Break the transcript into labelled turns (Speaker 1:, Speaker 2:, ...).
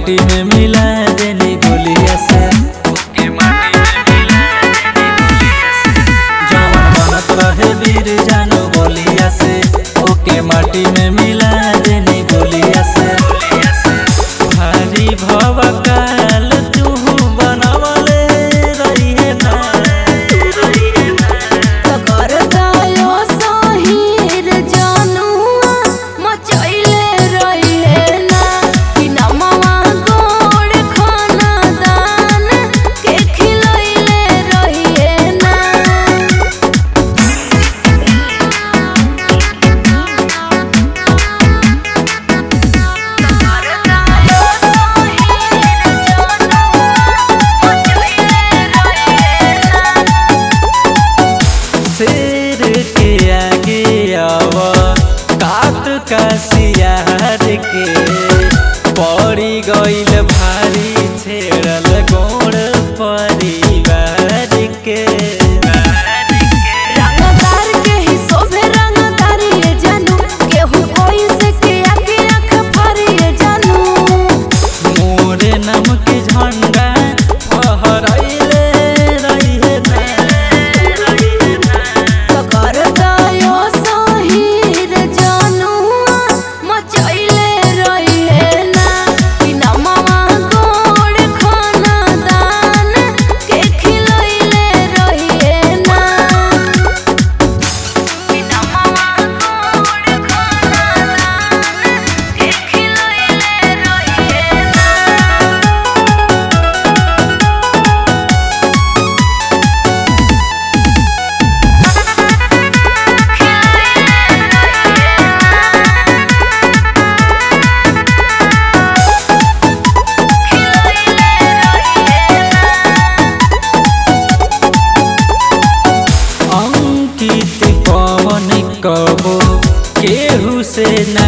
Speaker 1: माटी में मिला देनी गोलिया से ओके माटी में मिला देनी गोलिया से जवन बनत रहे वीर जानो बोलिया से ओके माटी में मिला देनी गोलिया से भारी भव काल तू बनवले रहिए ना
Speaker 2: कर गायो साहिर जानुआ मचैले रहिए ना कि नमवा गोड़ खाना दान के खिलैले रहिए ना
Speaker 1: शेर के आगे आवा कात का सियार के पड़ी गइल भारी छेड़ल गोड़ परिवार के
Speaker 2: रंगदार के ही शोभे रंगदारी ये जानू केहू कोई से के आगे आँख फाड़ी ये जानू
Speaker 1: मोरे नाम के झंडा फहराइले रहिए ना
Speaker 2: कर गायो साहिर जानुआ मचैले रहिए ना कि नमवा गोड़ खाना दान के खिलैले रहिए ना कि नमवा गोड़ खाना दान के खिलैले रहिए ना
Speaker 1: अंकित पवन कबो केहू से न